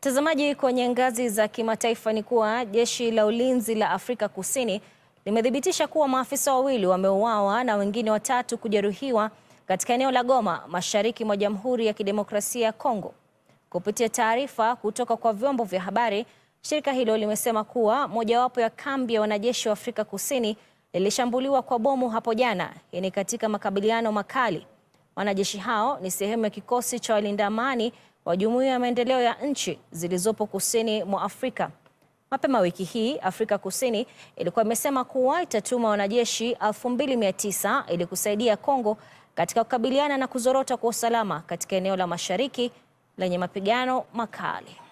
Mtazamaji, kwenye ngazi za kimataifa ni kuwa jeshi la ulinzi la Afrika Kusini limethibitisha kuwa maafisa wawili wameuawa na wengine watatu kujeruhiwa katika eneo la Goma, mashariki mwa Jamhuri ya Kidemokrasia ya Kongo. Kupitia taarifa kutoka kwa vyombo vya habari, shirika hilo limesema kuwa mojawapo ya kambi ya wanajeshi wa Afrika Kusini lilishambuliwa kwa bomu hapo jana. Hii ni katika makabiliano makali. Wanajeshi hao ni sehemu ya kikosi cha walinda amani wa Jumuiya ya Maendeleo ya Nchi zilizopo kusini mwa Afrika. Mapema wiki hii, Afrika Kusini ilikuwa imesema kuwa itatuma wanajeshi 2900 ili kusaidia Kongo katika kukabiliana na kuzorota kwa usalama katika eneo la mashariki lenye mapigano makali.